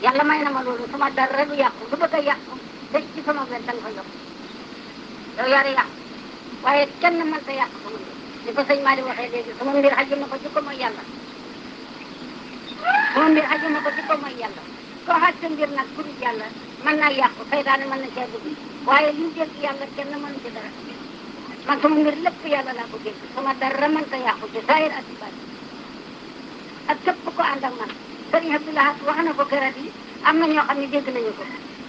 yàlla may na ma loolu sama dara du yàqu lu bëgg a yàqu te ci sama wet da nga ko yokk yow yaa di yàqu waaye kenn mën ta yàq sama mbir li ko sëñ Malick waxee léegi sama mbir xaju na ko ci ko mooy yàlla sama mbir xaju na ko ci ko mooy yàlla koo xaj sa mbir nag pour yàlla mën naa yàqu saytaane mën na cee dugg waaye li mu dégg yàlla kenn mënu ci dara man sama mbir lépp yàlla laa ko dégg sama dara mën ta yàqu ci saayir ak ci bàyyi ak képp ko ànd ak man sëriñ Abdoulaye wax na ko keroog yi am na ñoo xam ne dégg nañu ko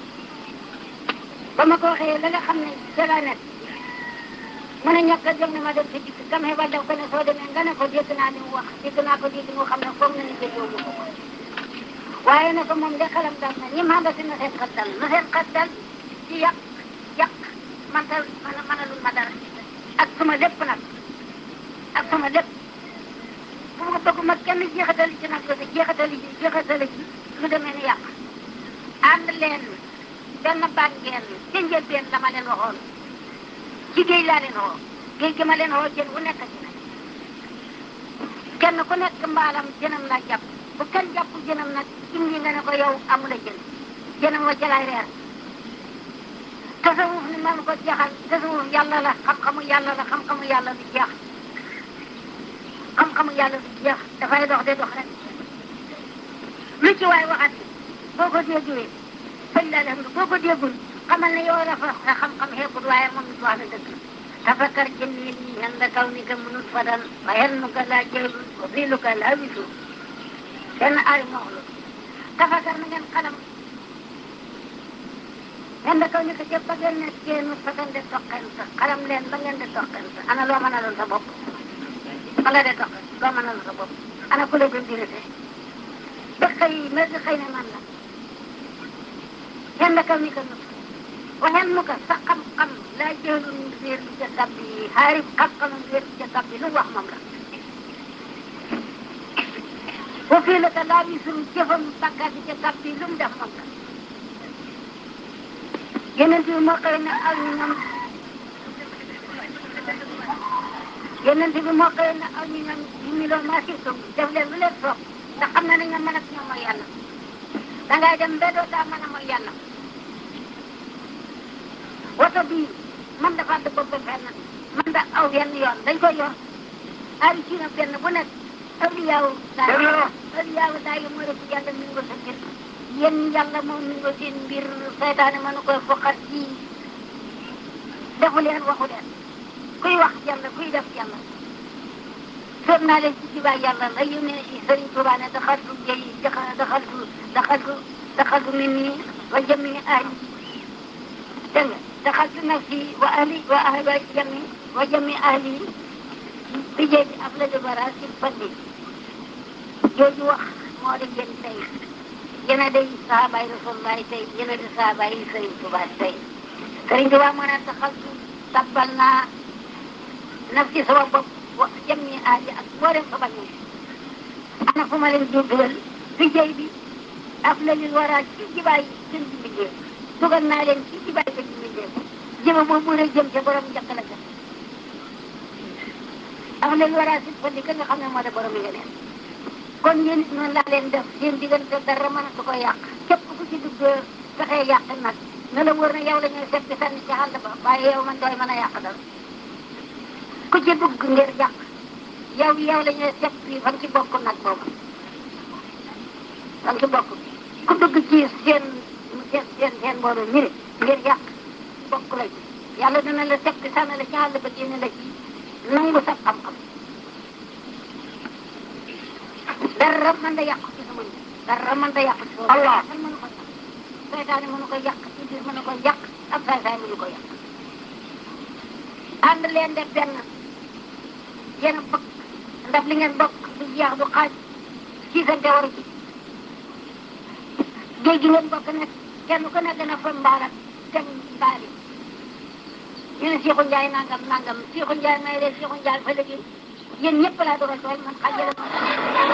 ba ma ko waxee la nga xam ne ca laa nekk mu ne ñàkk a jëm ne ma dem ci dikk kam xebal daf ko ne soo demee nga ne ko dégg naa li mu wax dégg naa ko dégg mu xam ne foog na ni déggoo mu ko waaye ne ko moom de xelam dal na ñi ma si na seen xel dal na seen xel dal ci yàq yàq man ta mënalul ma dara ak sama lépp nag ak sama lépp bu ma bëgg ma kenn jeexatali ci nag loolu jeexatali ci jeexatali ci lu demee ni yàq ànd leen benn baat ngeen ca njëlbeen la ma leen waxoon ci géej laa leen woo géej gi ma leen woo jën wu nekk ci nag kenn ku nekk mbaalam jënam laa jàpp bu kenn jàpp jënam nag indi nga ne ko yow amula jën jënam wa jalaay reer tasawuf ni man ko jaxal tasawuf yàlla la xam-xamu yàlla la xam-xamu yàlla du jeex xam-xamu yàlla du jeex dafay dox de dox rek lu ci waay waxati boo ko déggee sëñ la alhamdu boo ko déggul xamal ne yow dafa sa xam-xam xeebut waaye moom it wax na dëgg tafakar jëndee nii yàlla kaw ni ka mënul fadan wa yennuka laa jëlul wa fiiluka laa wisu benn aay moo wax loolu tafakar na ngeen xalam yàlla kaw ni ka jëpp ba ngeen ne génn fadan de toqen sa xalam leen ba ngeen de toqen sa ana loo mën a loon sa bopp ba nga de toqen loo mën a loon sa bopp ana ku la gën direte ba xëy mer di xëy ne man la yàlla kaw ni ka nut waxeen mu ko sa xam-xam laa jëlul réer bi ca tab bi xaari xam-xamam réer bi ca tab bi lu wax moom la bu fii la ka laa bi suñu jëfam bakkaat bi ca tab bi lu mu def moom la yeneen bi moo koy ne aw ñu ñoom yeneen bi moo koy ne aw ñu ñoom ñu million maa si sum def leen lu leen soob ndax xam na ne ñoom man ak ñoom mooy yàlla dangay dem ba doo daa mën a mooy yàlla woto bii man dafa dëgg ba fenn man da aw yenn yoon dañ koy yor ay ci na benn bu nekk awliyaawu daay awliyaawu daay yi mooy rek yàlla mi ngi ko sa mbir yéen yàlla moom mi ngi ko seen mbir saytaane mënu koy foqat ci defu leen waxu leen kuy wax yàlla kuy def yàlla soob naa leen ci jibaay yàlla la yu ne Sëriñ Tuubaa ne daxaltu jëy daxaltu daxaltu daxaltu min nii wa jëmmi ahli dégg nga daxaltu nafsi wa ahli wa ahli wa jami wa jami ahli bi jëy af la de bara si fadli jooju wax moo di yéen tey yéen a day sahabaay rasulullahi tey yéen a di sahabaay Sëriñ Tuubaa tey Sëriñ Tuubaa moo ne daxaltu tabbal naa nafsi sama bopp wa jami ahli ak mboolem sama ñi ana fu ma leen dugal bi jëy bi af la li wara ci jibaay seen ci liggéey dugal naa leen ci ci bàyyi ci mbindeef jëma boobu rek jëm ca borom njëkk la jëm am leen war a si fa di nga xam ne moo de borom yi nga leen kon yéen it noonu laa leen def seen diggante dara mënatu ko yàq képp ku ci dugg fexee yàq nag na la wóor ne yow la ñuy seet sànni ci àll ba waaye yow man dooy mën a yàq dara ku ci dugg ngir yàq yow yow la ñuy seet fii fan ci bokk nag boobu fan ci bokk ku dugg ci seen seen seen seen mbooloo ñu ne ngir yàq bokk la ci yàlla dina la teg ci sànni la ci àll ba génne la ci nangu sa xam-xam dara mën da yàq ci sama nit dara mën da yàq ci sama Allah man mënu ko yàq seytaane mënu ko yàq iblis mënu ko yàq ak saay saay mënu ko yàq ànd leen de benn yéen a bokk ndax li ngeen bokk du jeex du xaaj siisante waru ci géej gi ngeen bokk nekk kenn ku nekk na fa mbaaram dem mbaali ñu ne Seexu Njaay nangam nangam Seexu Njaay may de Seexu Njaay fa léegi yéen ñëpp laa dogal tool man xajale